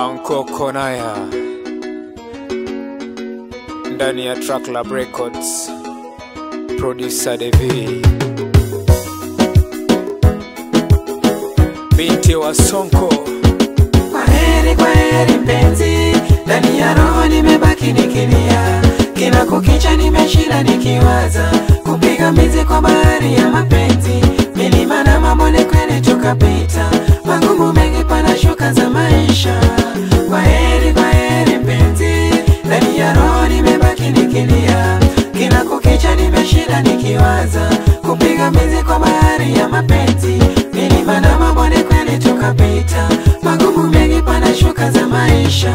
Anko Konaya ndani ya Track Lab Records, producer Devi, binti wa Sonko. Kwaheri, kwaheri mpenzi, ndani ya roho nimebaki nikilia, kila kukicha nimeshinda nikiwaza kupiga mbizi kwa bahari ya mapenzi, milima na mabonde kweli tukapita, magumu mengi pana shuka za maisha. Kwaheri, kwaheri mpenzi, ndani ya roho nimebaki nikilia, kila kukicha nimeshinda nikiwaza kupiga mbizi kwa bahari ya mapenzi, milima na mabonde kweli tukapita, magumu mengi pana shuka za maisha.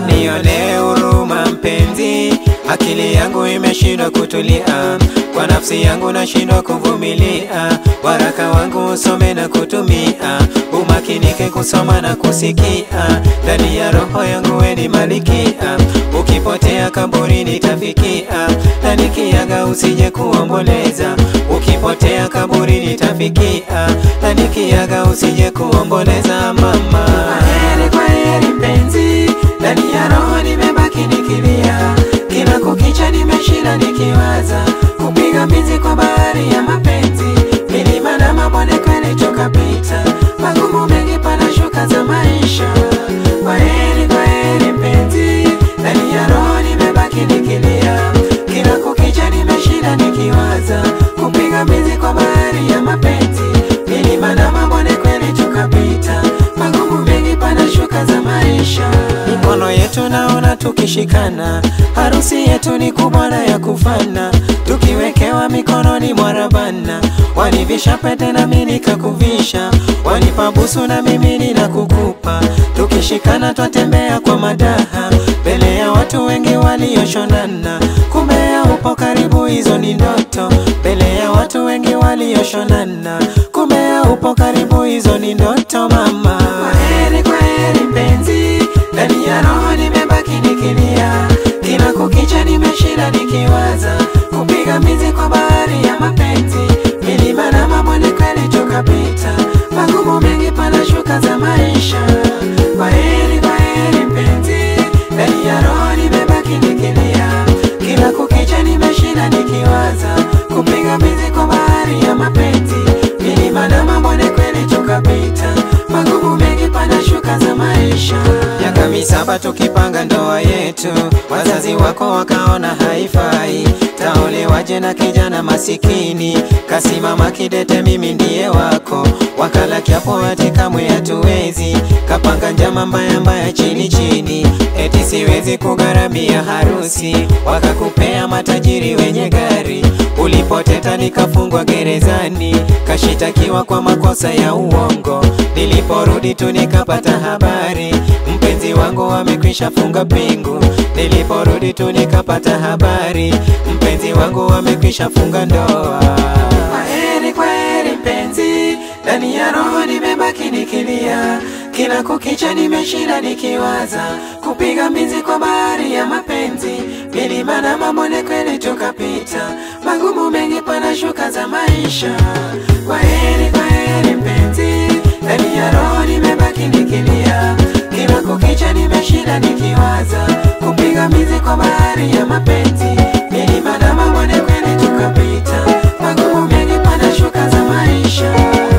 Nione huruma mpenzi, akili yangu imeshindwa kutulia, kwa nafsi yangu nashindwa kuvumilia, waraka wangu usome na kutumia, umakinike kusoma na kusikia, ndani ya roho yangu weni malikia, ukipotea kaburi nitafikia, na nikiaga usije kuomboleza, ukipotea kaburi nitafikia, na nikiaga usije kuomboleza mama. Kwaheri, kwaheri mpenzi, ndani ya roho nimebaki nikilia, kila kukicha nimeshinda nikiwaza kupiga mbizi kwa bahari ya mapenzi, milima na mabonde kweli tukapita, magumu mengi pana shuka za maisha. Kwaheri, kwaheri mpenzi, ndani ya roho nimebaki nikilia, kila kukicha nimeshinda nikiwaza kupiga mbizi kwa bahari ya mapenzi, milima na mabonde kweli tukapita, magumu mengi pana shuka za maisha. Mikono yetu naona tukishikana, harusi yetu ni kubwa na ya kufana, tukiwekewa mikononi mwa Rabana, wanivisha pete na mimi nikakuvisha, wanipa busu na mimi ninakukupa, tukishikana twatembea kwa madaha, mbele ya watu wengi walioshonana, kumbe ya upo karibu, hizo ni ndoto, mbele ya watu wengi walioshonana, kumbe ya upo karibu, hizo ni ndoto mama. Kwaheri, kwaheri mpenzi, ndani ya roho nimebaki nikilia, kila kukicha nimeshinda nikiwaza kupiga mbizi kwa bahari ya mapenzi, milima na mabonde kweli tukapita, magumu mengi pana shuka za maisha. Kwaheri, kwaheri mpenzi, ndani ya roho nimebaki nikilia, kila kukicha nimeshinda nikiwaza kupiga mbizi kwa bahari ya mapenzi, milima na mabonde kweli tukapita, magumu mengi pana shuka za maisha. Miaka misaba tukipanga ndoa yetu, wazazi wako wakaona haifai, taolewaje na kijana masikini, kasimama kidete, mimi ndiye wako, wakala kiapo ati kamwe hatuwezi, kapanga njama mbaya mbaya chini chini, eti siwezi kugharamia harusi, wakakupea matajiri wenye gari, ulipoteta nikafungwa gerezani, kashitakiwa kwa makosa ya uongo, niliporudi tu nikapata habari mpenzi wangu amekwisha funga pingu, niliporudi tu nikapata habari mpenzi wangu amekwisha funga ndoa. Kwaheri, kwaheri mpenzi, ndani ya roho nimebaki nikilia, kila kukicha nimeshinda nikiwaza kupiga mbizi kwa bahari ya mapenzi, milima na mabonde kweli tukapita, magumu mengi pana shuka za maisha. Kwaheri, kwaheri mpenzi, ndani ya roho nimebaki nikilia, kila kukicha nimeshinda nikiwaza kupiga mbizi kwa bahari ya mapenzi, milima na mabonde kweli tukapita, magumu mengi pana shuka za maisha.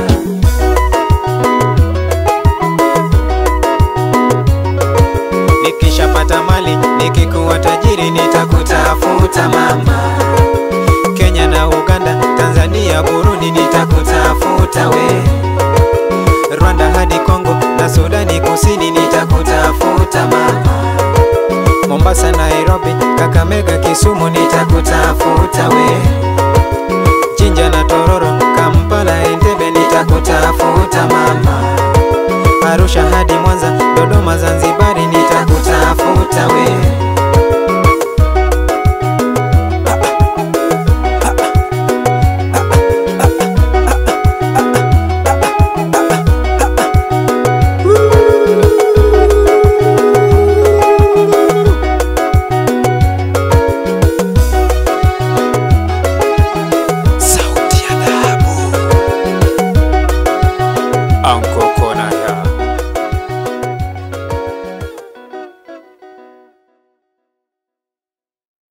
Nikishapata mali nikikuwa tajiri nitakutafuta mama, Kenya na Uganda, Tanzania, Burundi nitakutafuta we, Rwanda hadi Kongo na Sudani Kusini nitakutafuta mama, Mombasa, Nairobi, Kakamega, Kisumu nitakutafuta we, Jinja na Tororo, Kampala, Entebbe nitakutafuta mama, Arusha hadi Mwanza